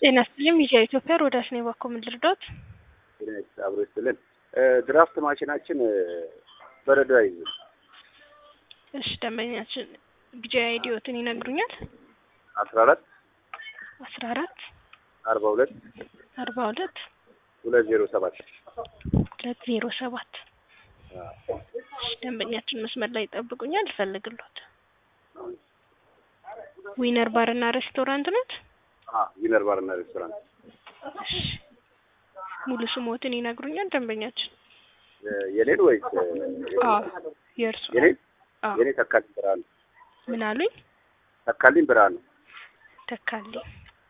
ጤና ይስጥልኝ ሚዲያ ኢትዮጵያ ሮዳስ ነው ባኮ ምን ልርዳዎት? አብሮ ይስጥልን። ድራፍት ማሽናችን በረዶ አይዝም። እሺ ደንበኛችን ቢጃ አይዲዮትን ይነግሩኛል? አስራ አራት አስራ አራት አርባ ሁለት አርባ ሁለት ሁለት ዜሮ ሰባት ሁለት ዜሮ ሰባት እሺ ደንበኛችን መስመር ላይ ይጠብቁኛል፣ ይፈልግሎት ዊነር ባርና ሬስቶራንት ነት? ዊነር ባርና ሬስቶራንት። እሺ ሙሉ ስሞትን ይነግሩኛል ደንበኛችን? የኔን ወይስ አዎ የእርሱ የኔን? አዎ የኔ ተካልኝ ብርሃኑ ምን አሉኝ? ተካልኝ ብርሃኑ። ተካልኝ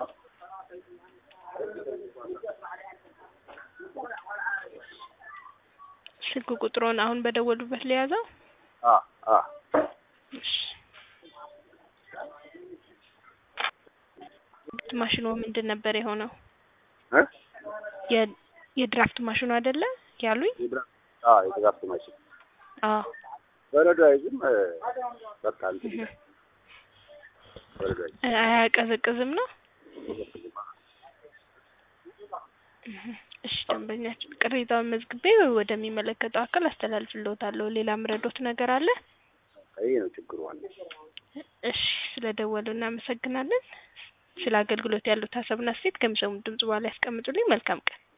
ስልክ ቁጥሮን አሁን በደወሉበት ለያዘው? አ አ እሺ ማሽኑ ምንድን ነበር የሆነው? እ የ- የድራፍት ማሽኑ አይደለ ያሉኝ? የድራፍት አ የድራፍት ማሽን አዎ በረዶ አይዝም። በቃ እንትን እህ በረዶ አይዝም። እ አያቀዘቅዝም ነው? እህ እሺ ደንበኛችን ቅሬታውን መዝግቤ ወደሚመለከተው አካል አስተላልፍልዎታለሁ። ሌላ ምረዶት ነገር አለ? ይሄ ነው ችግሩ ዋና። እሺ ስለደወሉ እናመሰግናለን። ስለ አገልግሎት ያሉት ሀሳብና አስተያየት ከሚሰሙት ድምጽ በኋላ ያስቀምጡልኝ። መልካም ቀን